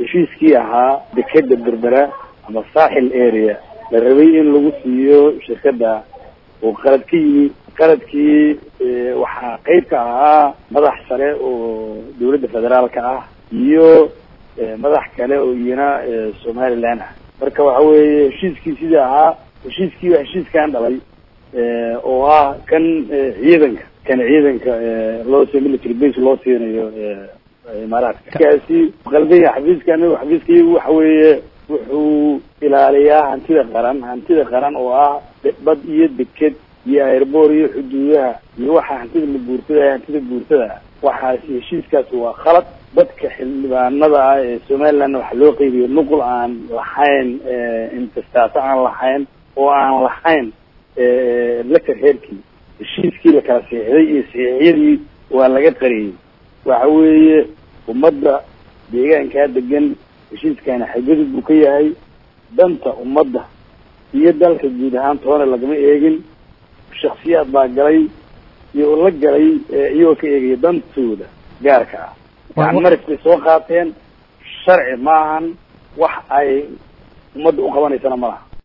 heshiiskii ahaa dekeda berbera ama saaxil area la rabay in lagu siiyo shirkadda oo qalad ka yimi qaladkii waxaa qeyb ka ahaa madax sare oo dawladda federaalka ah iyo madax kale oo iyana somaliland ah marka waxa weeye heshiiskii sidii ahaa heshiiskii waa heshiiskan dhalay oo ah kan ciidanka kan ciidanka loo si military base loo siinayo imaaraadka kaasi qaldan yahay xafiiska anigo xafiiskaygu waxa weeye wuxuu ilaaliyaa hantida qaran hantida qaran oo ah bad iyo deked iyo airboor iyo xuduudaha iyo waxa hantida la guurtada hantida guurtada waxaasi heshiiskaasi waa khalad dadka xildhibaanada ah ee somalilandna waxa loo qeybiyo nuqul aan lahayn intestaato aan lahayn oo aan lahayn letter heerkii heshiiskii la kala siixday iyo saxiixyadii waa laga qariyey waxa weeye ummadda deegaankaa degan heshiiskani xagadid buu ka yahay danta ummadda iyo dalka guud ahaan toona lagama eegin shaksiyaad baa galay iyo la galay iyagoo ka eegaya dantooda gaarka ah gacan maris bay soo qaateen sharci maahan wax ay ummadda u qabanaysana ma laha